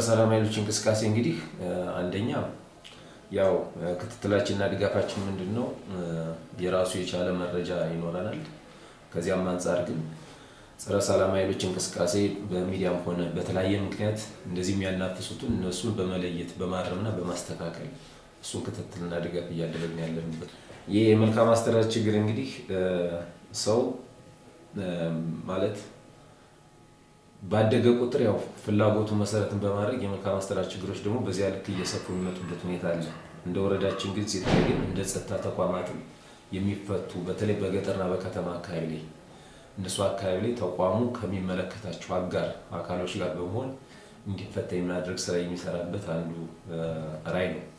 ሰላም ኃይሎች እንቅስቃሴ እንግዲህ አንደኛ ያው ክትትላችንና ድጋፋችን ምንድን ነው? የራሱ የቻለ መረጃ ይኖረናል። ከዚያም አንጻር ግን ጸረ ሰላም ኃይሎች እንቅስቃሴ በሚዲያም ሆነ በተለያየ ምክንያት እንደዚህ የሚያናፍሱትን እነሱን በመለየት በማረምና በማስተካከል እሱን ክትትልና ድጋፍ እያደረግን ያለንበት ይህ የመልካም አስተዳደር ችግር እንግዲህ ሰው ማለት ባደገ ቁጥር ያው ፍላጎቱ መሰረትን በማድረግ የመልካም አስተዳደር ችግሮች ደግሞ በዚያ ልክ እየሰፉ የሚመጡበት ሁኔታ አለ። እንደ ወረዳችን ግን ሲታይ ግን እንደ ጸጥታ ተቋማትም የሚፈቱ በተለይ በገጠርና በከተማ አካባቢ ላይ እነሱ አካባቢ ላይ ተቋሙ ከሚመለከታቸው አጋር አካሎች ጋር በመሆን እንዲፈታ የማድረግ ስራ የሚሰራበት አንዱ ራዕይ ነው።